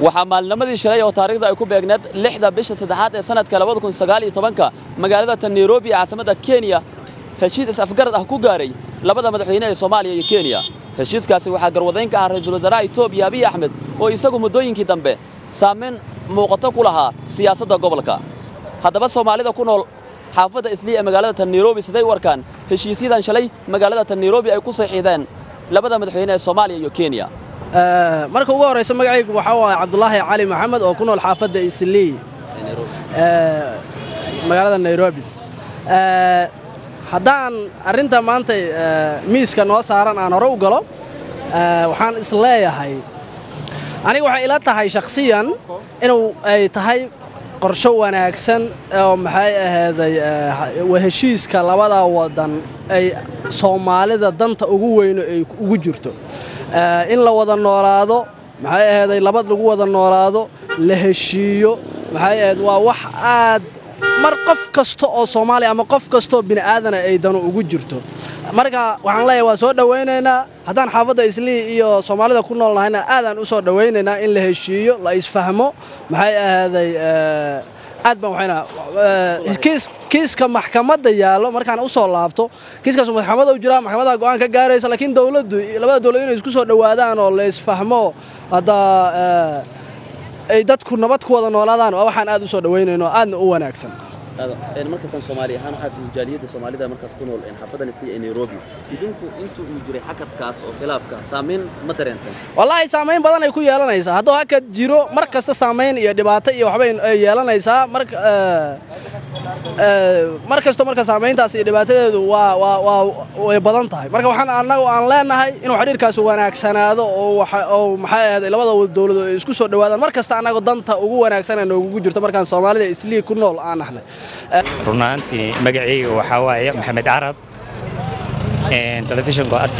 waxaa maalnimadii shalay oo taariikhda ay ku beegneed lixda bisha saddexaad ee sanadka labada kun sagaal iyo tobanka magaalada tan nairobi ee caasimadda kenya heshiis is-afgarad ah ku gaaray labada madaxweyne ee soomaaliya iyo kenya heshiiskaasi waxaa garwadayn ka ah ra-iisul wasaaraha etoobiya abiy axmed oo isagu muddooyinkii dambe saamayn muuqato ku lahaa siyaasadda gobolka haddaba soomaalida ku nool xaafadda islii ee magaalada tan nairobi siday u arkaan heshiisyadan shalay magaalada tan nairobi ay ku saxiixdeen labada madaxweyne ee soomaaliya iyo kenya marka ugu horraysa magacaygu waxaa waaye cabdulaahi cali maxamed oo ku nool xaafadda islii magaalada nairobi haddaan arrinta maanta miiska noo saaran aan hore u galo waxaan is leeyahay aniga waxay ila tahay shakhsiyan inuu ay tahay qorsho wanaagsan oo maxay ahayday heshiiska labada waddan ay soomaalida danta ugu weyno ay ugu jirto in la wada noolaado maxay ahayday labad lagu wada noolaado la heshiiyo maxay ahayd waa wax aad mar qof kasta oo soomaaliya ama qof kastaoo bini'aadana ay danu ugu jirto marka waxaan leeyahay waan soo dhowaynaynaa haddaan xaafadda islii iyo soomaalida ku nool nahayna aadaan u soo dhowaynaynaa in la heshiiyo la isfahmo maxay ahaaday aad baan waxayna kiiska maxkamadda yaallo markaan u soo laabto kiiskaas maxkamada u jiraa maxkamadda go'aan ka gaaraysa laakiin dawladdu labada dawlad inay isku soo dhowaadaan oo la isfahmo hadda ay dadku nabad ku wada noolaadaan waa waxaan aad u soo dhowaynayno aadna u wanaagsan marka tan soomaali ahaan waxaa tihi jaaliyadda soomaalida markaas ku nool xaafaddan islii ee nairobi idinku intuu uu jiray xakadkaas oo khilaafka saamayn ma dareenteen wallaahi saamayn badan ay ku yeelanaysaa hadduu hakad jiro mar kasta saamayn iyo dhibaato iyo waxbay ay yeelanaysaa marka mar kasto marka saamayntaas iyo dhibaatadeedu waa waa waa way badan tahay marka waxaan annagu aan leenahay inuu xidhiirkaas wanaagsanaado oo oo maxay ahayd labada dawladood ay isku soo dhowaadaan mar kasta annagu danta ugu wanaagsan ee noogugu jirto markaan soomaalida islii ku nool aan nahnay run ahaantii magacayga waxaa waaye maxamed carab telefishinka r t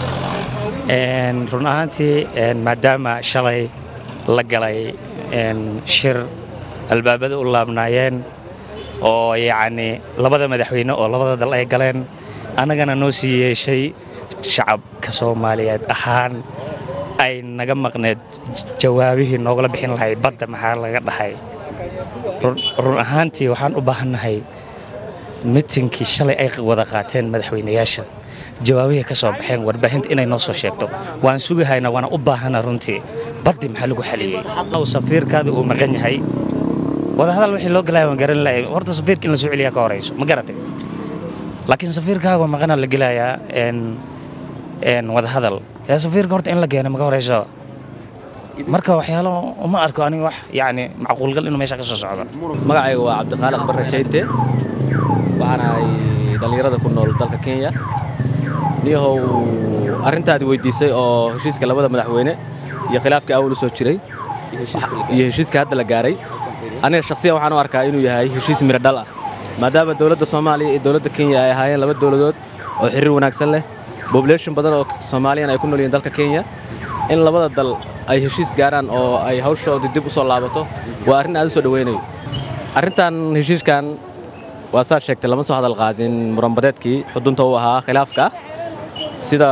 n run ahaantii maadaama shalay la galay shir albaabada u laabnaayeen oo yacni labada madaxweyne oo labada dal ay galeen annagana noo sii yeeshay shacabka soomaaliyeed ahaan ay naga maqneed jawaabihii noogala bixin lahay badda maxaa laga dhahay run ahaantii waxaan u baahannahay mitinkii shalay ay wada qaateen madaxweynayaasha jawaabihii ka soo baxeen warbaahinta inay noo soo sheegto waan sugahayna waana u baahana runtii baddi maxaa lagu xaliyey safiirkaada uu maqan yahay wadahadal wixii loo galaya waan garan lahay horta safiirka in la soo celiyaa ka horayso ma garatay laakiin safiirkaaga maqana la gelayaa wadahadal yaa safiirka horta in la keena maga horayso marka waxyaalo uma arko aniga wax yacni macquulgal inuu meesha ka soo socdo magacayga waa cabdikhaalaq barre jayte waxaan ahay dhallinyarada ku nool dalka kenya niyahow arrintaadi weydiisay oo heshiiska labada madaxweyne iyo khilaafkii awal u soo jiray iyo heshiiska hadda la gaaray aniga shakhsiyan waxaan u arkaa inuu yahay heshiis miro dhal ah maadaama dowladda soomaaliya iyo dowladda kenya ay ahaayeen laba dowladood oo xiriir wanaagsan leh bobulation badan oo soomaaliyan ay ku nool yihiin dalka kenya in labada dal ay heshiis gaaraan oo ay hawshoodii dib u soo laabato waa arrin aad u soo dhowaynayo arrintan heshiiskan waa saad sheegtay lama soo hadal qaadin muranbadeedkii xudunta u ahaa khilaafka sida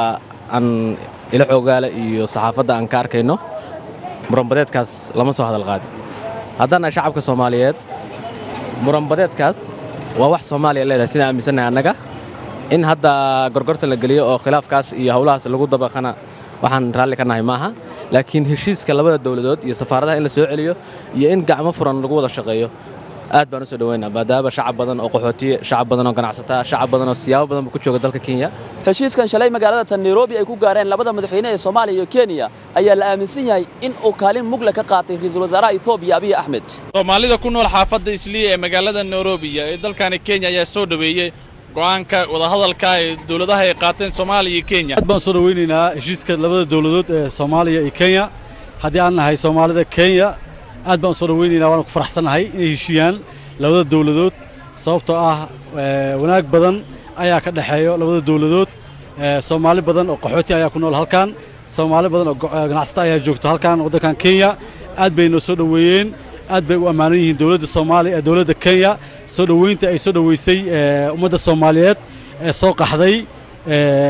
aan ila xoogaale iyo saxaafadda aan ka arkayno muranbadeedkaas lama soo hadal qaadin haddana shacabka soomaaliyeed muranbadeedkaas waa wax soomaaliya leedahay sidaan aaminsannahay annaga in hadda gorgorta la geliyo oo khilaafkaas iyo howlahaas lagu dabaqana waxaan raalli ka nahay maaha laakiin heshiiska labada dowladood iyo safaaradaha in la soo celiyo iyo in gacmo furan lagu wada shaqeeyo aad baan u soo dhaweynaa maadaama shacab badan oo qaxootiye shacab badan oo ganacsata shacab badan oo siyaabo badan ku jooga dalka kenya heshiiskan shalay magaalada tan nairobi ay ku gaareen labada madaxweyne ee soomaaliya iyo kenya ayaa la aaminsan yahay in uu kaalin mugle ka qaatay ra-iisul wasaaraha etoobiya abiy axmed soomaalida ku nool xaafadda isliya ee magaalada nairobi ee dalkani kenya ayaa soo dhoweeyey go'aanka wadahadalka ee dowladaha ay qaateen soomaaliya iyo kenya aad baan soo dhoweynaynaa heshiiska labada dowladood ee soomaaliya iyo kenya haddii aan nahay soomaalida kenya aad baan soo dhoweynaynaa waana ku faraxsannahay inay heshiiyaan labada dowladood sababtoo ah wanaag badan ayaa ka dhexeeyo labada dowladood soomaali badan oo qaxooti ayaa ku nool halkan soomaali badan oo ganacsata ayaa joogto halkan waddankan kenya aad bay noo soo dhoweeyeen aad bay u ammaanan yihiin dowladda soomaaliya ee dowladda kenya soo dhoweynta ay soo dhoweysay ummadda soomaaliyeed ee soo qaxday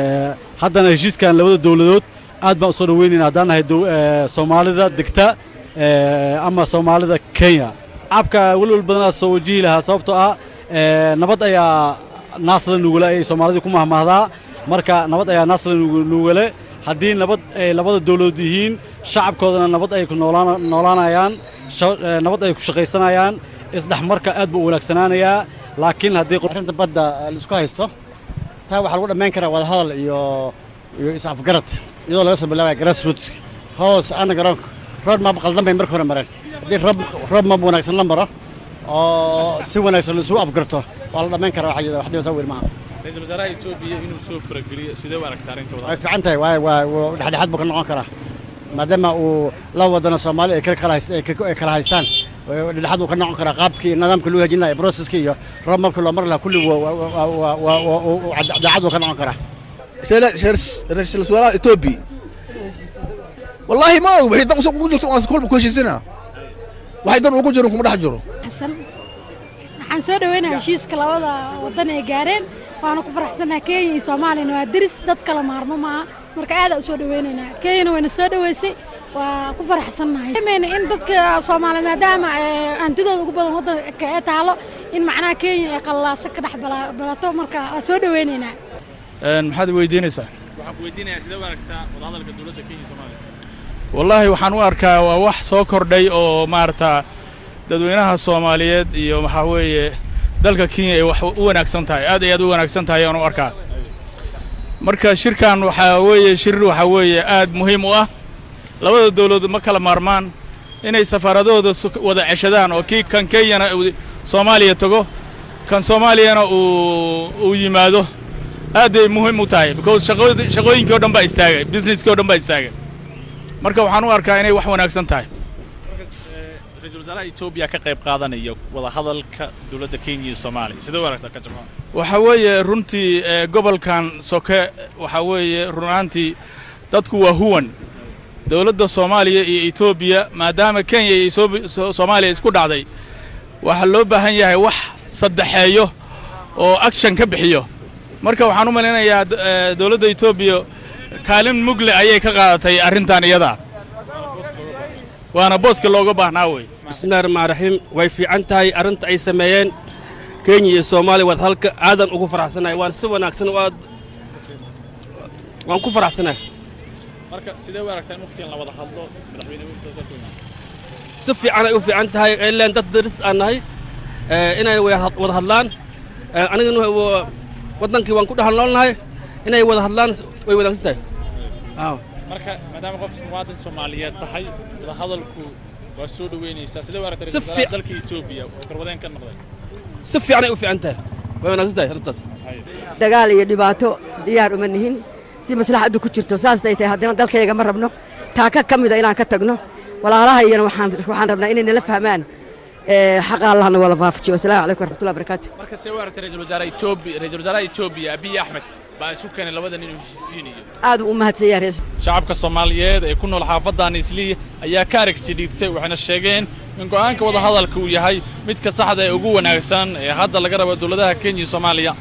haddana heshiiskan labada dowladood aad baan u soo dhoweynaynaa haddaan nahay soomaalida degta ama soomaalida kenya shacabka welwel badanaa soo wajihi lahaa sababtoo ah nabad ayaa naasla nugule ayay soomaalidii ku mahmahdaa marka nabad ayaa naasla nugule haddii nabad ay labada dawladood yihiin shacabkoodana nabad ay ku noolaanayaan nabad ay ku shaqaysanayaan isdhexmarka aad buu u wanaagsanaanayaa laakiin haddii arrinta badda laisku haysto taa waxaa lagu dhammayn karaa wadahadal iyo iyo is-afgarad iyadoo laga soo bilaabaya grassroot hoos ana garoonka rood map qaldan bay marka hore mareen haddii roob map wanaagsan la maro oo si wanaagsan laisugu afgarto waa la dhammayn karaa wax wax dhibasa weyn maaha ra-iisul wasaaraha etoobiya inuu soo farageliyo sidee u aragtaa arrintooda way fiican tahay waa waa dhexdhexaad buu ka noqon karaa maadaama uu la wadano soomaali ay kala hayst ay kala haystaan dhexdhexaad buu ka noqon karaa qaabkii nidaamka loo hejin lahaa processka iyo road mapka loo mari lahaa kulli daacad buu ka noqon karaa ra-iisul wasaaraha etoobiya wallaahi ma og waxay dan ugu jirto aan kolba ku heshiisina waxay dan ugu jirin kuma dhex jiro xasan waxaan soo dhaweynayaa heshiiska labada waddan ay gaareen waana ku faraxsanahay kenya iyo soomaaliyana waa deris dad kala maarmo maaha marka aad u soo dhaweynaynaa kenyana wayna soo dhaweysay waa ku faraxsannahay mayna in dadka soomaaliya maadaama hantidooda ugu badan waddanka ee taalo in macnaha kenya ay qallaasa ka dhex balato marka waa soo dhaweynaynaa maxaad weydiinaysaa waxaan ku weydiinayaa sidee u aragtaa wadahadalka dowladda kenya iyo soomaaliya wallaahi waxaan u arkaa waa wax soo kordhay oo maaragtaa dadweynaha soomaaliyeed iyo waxaa weeye dalka kenya ay wax u wanaagsan tahay aad ay aad u wanaagsan tahay ayaan u arkaa marka shirkan waxaa weeye shir waxaa weeye aad muhiim u ah labada dawladood ma kala maarmaan inay safaaradahooda wada ceshadaan oo kii kan kenyana uu soomaaliya tago kan soomaaliyana uu uu yimaado aad ay muhiim u tahay because shaqooyinkii o dhan baa istaagay businesskii o dhan baa istaagay marka waxaan u arkaa inay wax wanaagsan tahay ra-iisul wasaaraha etoobiya ka qayb qaadanaya wadahadalka dowladda kenya iyo soomaaliya sidee u aragtaa ka jabaan waxaa weeye runtii gobolkan soke waxaa weeye run ahaantii dadku waa huwan dowladda soomaaliya iyo etoobiya maadaama kenya iyo soomaaliya isku dhacday waxaa loo baahan yahay wax saddexeeyo oo action ka bixiyo marka waxaan u malaynayaa dowladda etoobiya kaalin mugle ayay ka qaadatay arrintan iyada waana booska looga baahnaa wey bismillahi raxmaan raxiim way fiican tahay arrinta ay sameeyeen kenya iyo soomaaliya waad halka aadan ugu faraxsanahay waan si wanaagsan oo aad waan ku faraxsanahay marka sidee u aragtaa in waqtigan la wada hadlo madaxweyne si fiican ay u fiican tahay ileen dad daris aan nahay inay wada hadlaan anigana waddankii waan ku dhexal noolnahay inay wada hadlaan way wanaagsan tahay marka maadaama qof muwaadin soomaaliyeed tahay wadahadalku waa soo dhoweynaysaa sidee u aragtaa Si fiic- dalka etoobiya garwadeen ka noqday si fiican ay u fiican tahay way wanaagsan tahay arrintaas dagaal iyo dhibaato diyaar uma nihin si maslaxaddu ku jirto saasay tahay haddana dalkayga ma rabno taaka ka mida inaan ka tagno walaalaha iyana waxaan waxaan rabnaa inay nala fahmaan ee, xaqa allahna wada waafajiyo wasalaamu calaykum waraxmatullahi barakaatu marka sidee u aragtaa ra-iisul wasaaraha etoobiya ra-iisul wasaaraha etoobiya abiy axmed baa isu keenay labadan inuu heshiisiinayo aad uu u mahadsan yahay rees shacabka soomaaliyeed ee ku nool xaafadan isliya ayaa ka aragti dhiibtay waxayna sheegeen in go'aanka wadahadalka uu yahay midka saxda ee ugu wanaagsan ee hadda laga rabo dowladaha kenya iyo soomaaliya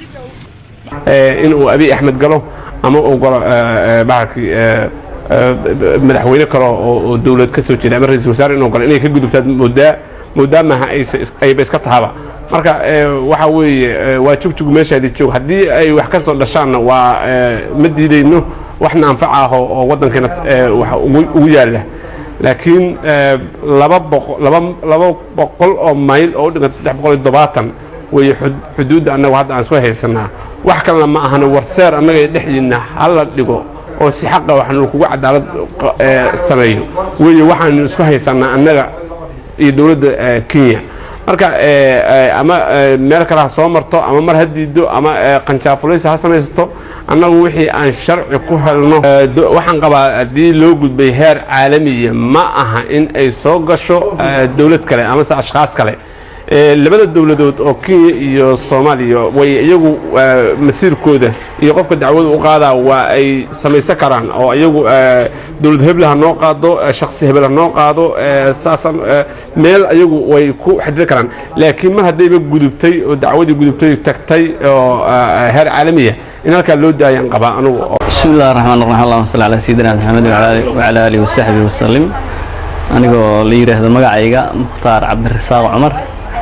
in uu abiy axmed galo ama uu galo bahalkii madaxweyne kale oo oo dowlad ka soo jeeda ama ra-iisul wasaare inuu galo inay ka gudubtaad moodaa moodaa maaha aysa- ayba iska tahaba marka eh, waxa weeye eh, waa jugjug meeshaadii joog haddii ay wax ka soo dhashaanna waa eh, ma diidayno waxna anfaca ah oo oo waddankeena eh, wax ugu ugu yaalla laakiin eh, laba boqo- laba laba boqol oo mayl oo u dhiganta saddex boqol iyo toddobaatan weeye xud- xuduudda annagu hadda aan isku haysanaa wax kalena ma ahana warseer annaga dhexdiinna hala dhigo oo si xaqa waxaanu kugu cadaalad eh, sameeyo weeye waxaanu isku haysanaa annaga iyo dowladda eh, kenya marka eh, eh, ama eh, meel kale ha soo marto ama mar ha diido ama eh, qanjaafulaysa ha samaysato annagu wixii aan sharci ku helno eh, do- waxaan qabaa haddii loo gudbay heer caalamiya ma aha in ay soo gasho eh, dowlad kale amase ashkhaas kale Eh, labada dowladood oo kenya iyo soomaaliya way iyagu eh, masiirkooda iyo qofka dacwada u qaadaa waa ay samaysan karaan oo iyagu eh, dowlad hebel ha noo qaado eh, shakhsi hebel ha noo qaado eh, saasan eh, meel iyagu way ku xadidan karaan laakiin mar haddayba gudubtay oo dacwadii gudubtay tagtay oo eh, heer caalamiya in halkaa loo daayaan qabaa anugu بسم الله الرحمن الرحيم اللهم صل على سيدنا محمد وعلى آله وعلى آله وصحبه وسلم anigoo la yidhaahdo magacayga mukhtaar cabdirasaaq cumar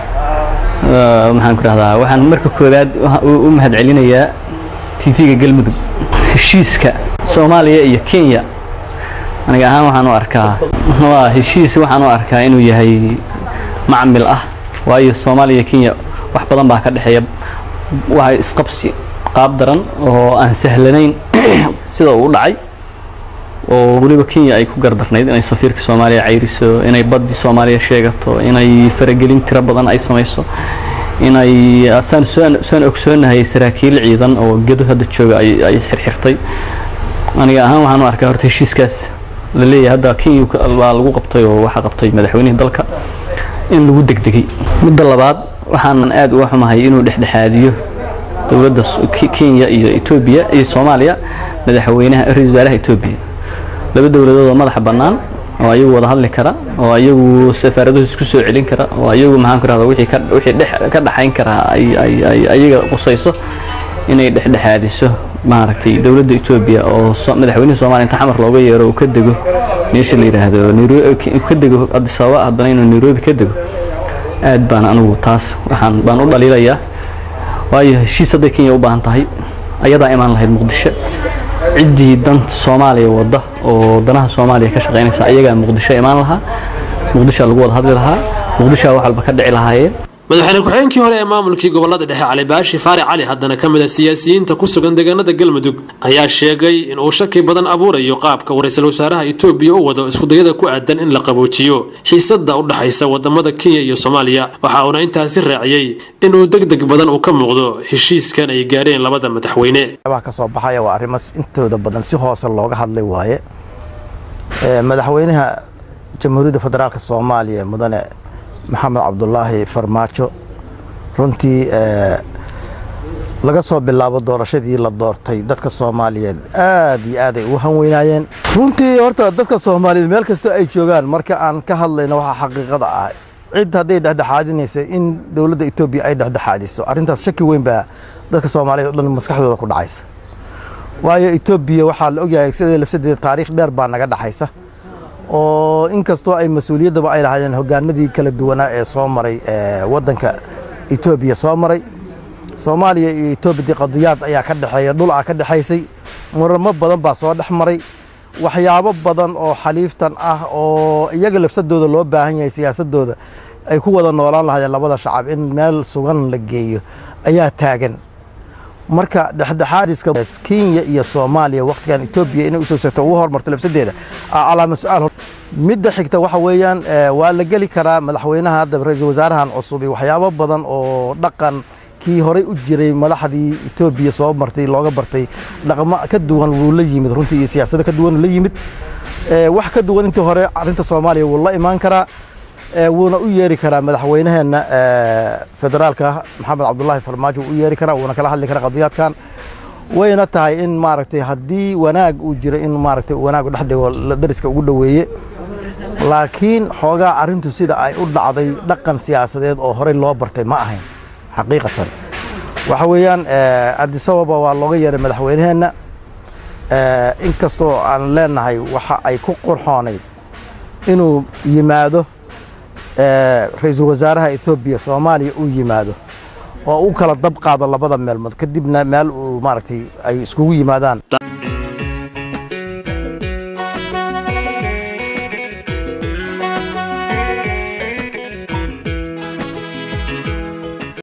maxaan ku dhahdaa waxaan marka koowaad u mahadcelinayaa tv-ga galmudug heshiiska soomaaliya iyo kenya aniga ahaan waxaan u arkaa waa heshiis waxaan u arkaa inuu yahay macmil ah waayo soomaaliya kenya wax badan baa ka dhexeeya waa isqabsi qaab daran oo aan sahlanayn sida uu u dhacay oo weliba kenya ay ku gardarnayd inay safiirka soomaaliya cayriso inay baddi soomaaliya sheegato inay faragelin tiro badan ay samayso inay saan saan ogsoonahay saraakiil ciidan oo gedo hadda jooga ay xirxirtay aniga ahaan waxaan u arkaa horta heshiiskaas la leeyahay hadda kenya baa lagu qabtay oo waxaa qabtay madaxweynihii dalka in lagu degdegay midda labaad waxaanan aad uga xumahay inuu dhexdhexaadiyo dowladda kenya iyo etoobiya iyo soomaaliya madaxweynaha ra-iisul wasaaraha etoobiya laba dowladood oo madaxa bannaan oo ayagu wada hadli kara oo ayagu safaaraduhu isku soo celin kara oo ayagu maxaan ku rahda wixii ka wixii dhex ka dhaxayn kara ay ay ay ayaga qusayso inay dhexdhexaadiso maaragtay dowladda etoobiya oo madaxweynaha soomaaliya inta xamar looga yeero uu ka dego meesha la yidhaahdo nairobi ka dego addis ababa haddana inuu nairobi ka dego aad baan anigu taas waxaan baan u dhaliilayaa waayo heshiis hadday kenya u baahan tahay ayadaa imaan lahayd muqdisho ciddii danta soomaaliya wadda oo danaha soomaaliya ka shaqaynaysa ayagaa muqdisho imaan lahaa muqdishoa lagu wada hadli lahaa muqdishoa wax walba ka dhici lahaayeen madaxweyne ku-xigeenkii hore ee maamulkii gobolada dhexe cali baashi faari cali haddana ka mid a siyaasiyiinta ku sugan deegaanada galmudug ayaa sheegay in uu shaki badan abuurayo qaabka uu ra-iisul wasaaraha etoobiya u wado iskudayada ku aadan in la qaboojiyo xiisada u dhexaysa wadamada kenya iyo soomaaliya waxa uuna intaasi raaciyey inuu degdeg badan uu ka muuqdo heshiiskan ay gaareen labada madaxweyne ka soo baxaya waa arrimo intooda badan si hoose looga hadlay waaye madaxweynaha jamhuuriyadda federaalk soomaaliya mudane maxamed cabdulaahi farmaajo runtii laga soo bilaabo doorashadii la doortay dadka soomaaliyeed aad iyo aad ay ugu hanweynaayeen runtii horta dadka soomaaliyeed meel kasta ay joogaan marka aan ka hadlayno waxaa xaqiiqada ah cid hadday dhexdhexaadinayso in dowladda etoobiya ay dhexdhexaadiso arrintaas shaki weyn baa dadka soomaaliyeed o dhan maskaxdooda ku dhacaysa waayo etoobiya waxaa la ogyahay sideeda lafsadeeda taariikh dheer baa naga dhaxaysa oo inkastoo ay mas-uuliyaddaba ay lahaayeen hoggaanadii kala duwanaa ee soo maray waddanka etoobiya soo maray soomaaliya iyo etoobiya qadiyaad ayaa ka dhexeeya dhul ah ka dhexaysay muramo badan baa soo dhex maray waxyaabo badan oo xaliiftan ah oo iyaga lafsadooda loo baahan yahay siyaasadooda ay ku wada noolaan lahaayeen labada shacab in meel sugan la geeyo ayaa taagan marka dhexdhexaadiska kenya iyo soomaaliya wakhtigan etoobiya inay usoo segto ugu hormarto lafsadeeda calaama su-aal midda xigta waxa weeyaan waa la geli karaa madaxweynaha hadda ra-iisul wasaarahan cusub iyo waxyaabo badan oo dhaqan kii horey u jiray madaxdii etoobiya soo martay looga bartay dhaqmo ka duwan wuu la yimid runtii iyo siyaasado ka duwan la yimid wax ka duwan intii hore arrinta soomaaliya wuu la imaan karaa wuuna u yeeri karaa madaxweynaheenna federaalka maxamed cabdulaahi farmaajo wuu u yeeri karaa wuuna kala hadli karaa qadiyaadkan wayna tahay in maaragtay haddii wanaag uu jiro in maaragtay wanaagu dhex dhigo dariska ugu dhoweeye laakiin xoogaa arrintu sida ay u dhacday dhaqan siyaasadeed oo horey loo bartay ma ahayn xaqiiqatan waxa weeyaan adisababa waa looga yeeray madaxweynaheenna inkastoo aan leenahay waxa ay ku qurxoonayd inuu yimaado ra-iisul wasaaraha ethoobiya soomaaliya uu yimaado oo u kala dab qaado labada meelmood kadibna meel uu maaragtay ay iskugu yimaadaan